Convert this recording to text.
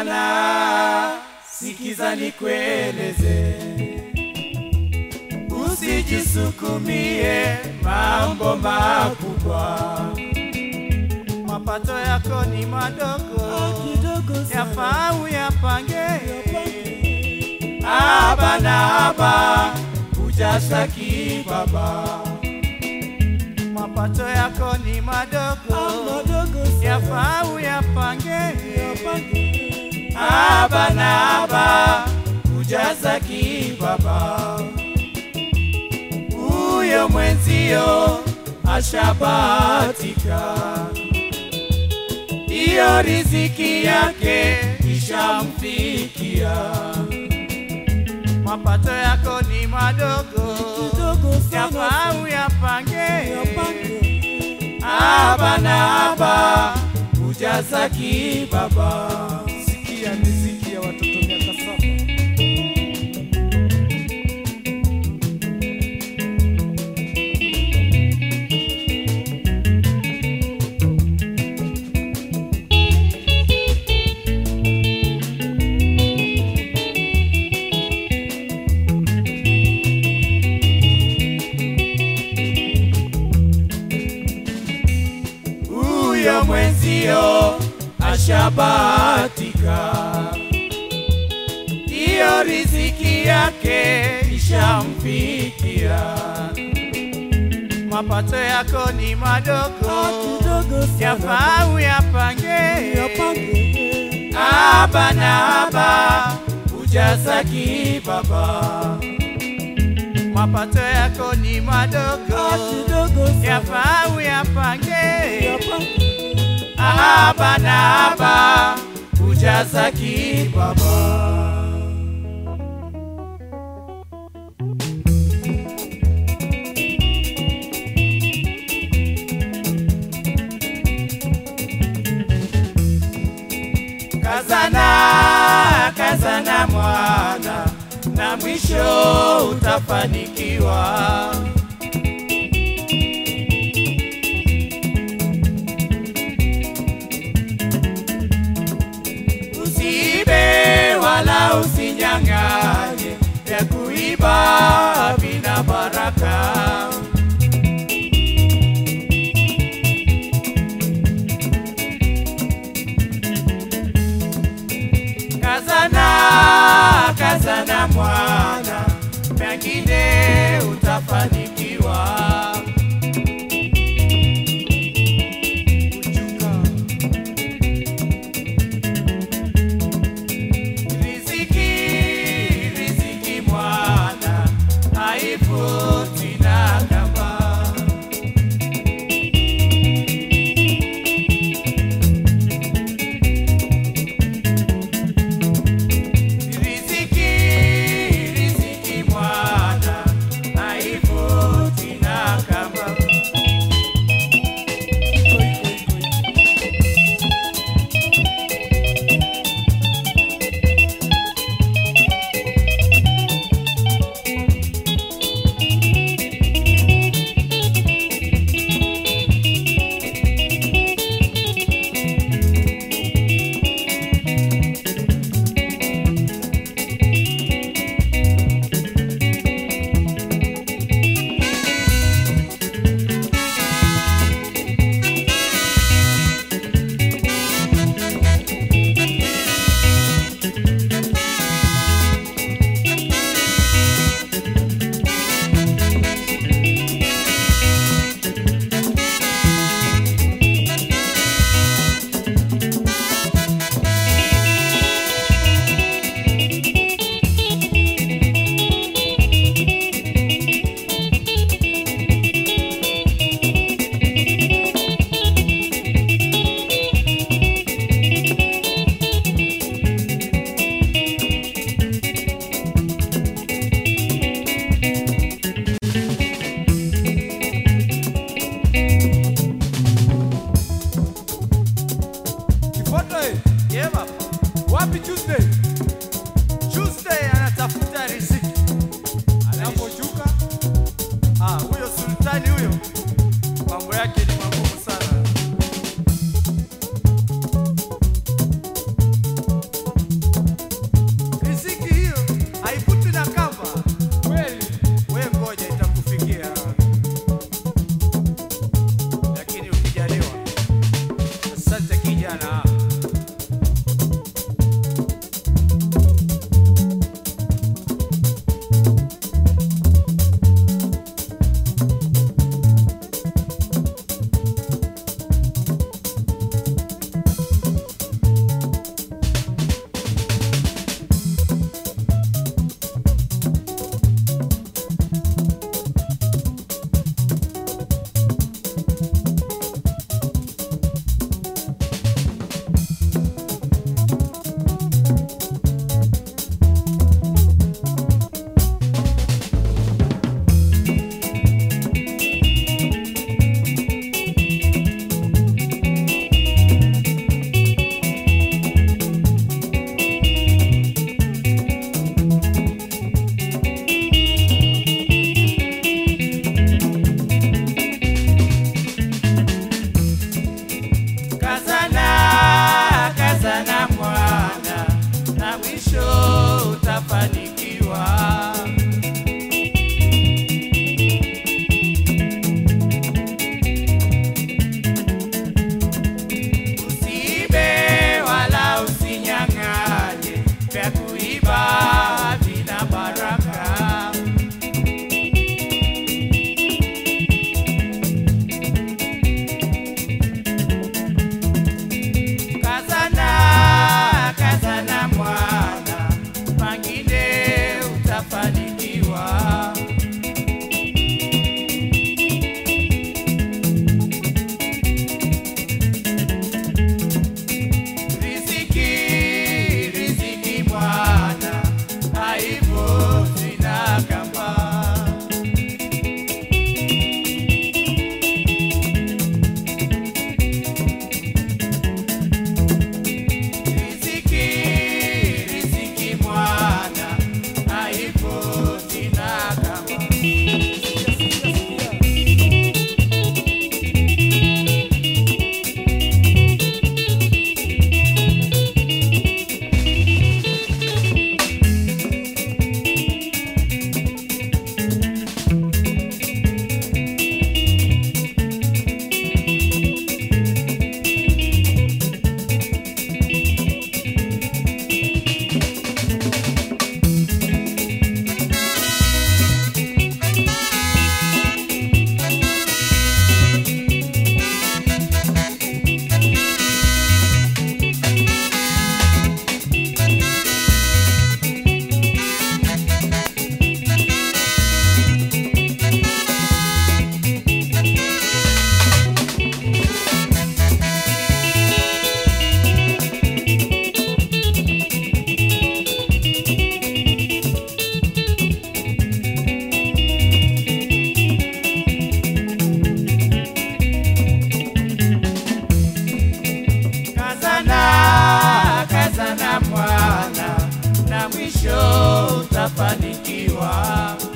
bana, sikiza nikueleze, usijisukumie mambo makubwa. Mapato yako ni madogo, yafaa uyapange. Aba na aba, hujashtaki baba. Mapato yako ni madogo, yafaa uyapange. Aba na aba, hujashtaki baba. Huyo mwenzio ashabatika, iyo riziki yake ishamfikia. Mapato yako ni madogo, yafaa uyapange. Aba na aba, hujasaki baba. Sikia miziki ya watoto miaka saba. Huyo mwenzio ashabatika, iyo riziki yake ishamfikia. Mapato yako ni madogo, yafaa uyapange. Aba na aba, hujasaki baba. Mapato yako ni madogo, yafaa uyapange. Aba na aba, hujasaki baba. Kazana, kazana mwana, na mwisho utafanikiwa. Usiibe wala usinyang'anye, vya kuiba vina baraka. Kazana, kazana mwana, pengine utafanikiwa. Riziki, riziki mwana, haifuti na kamba. Riziki, riziki mwana, haifuti na kamba. Kifoto eh? Yeah, baba. Wapi Tuesday? Tuesday anatafuta riziki. Anaposhuka Ah, huyo sultani huyo mambo yake ni magumu sana. mwisho utafanikiwa.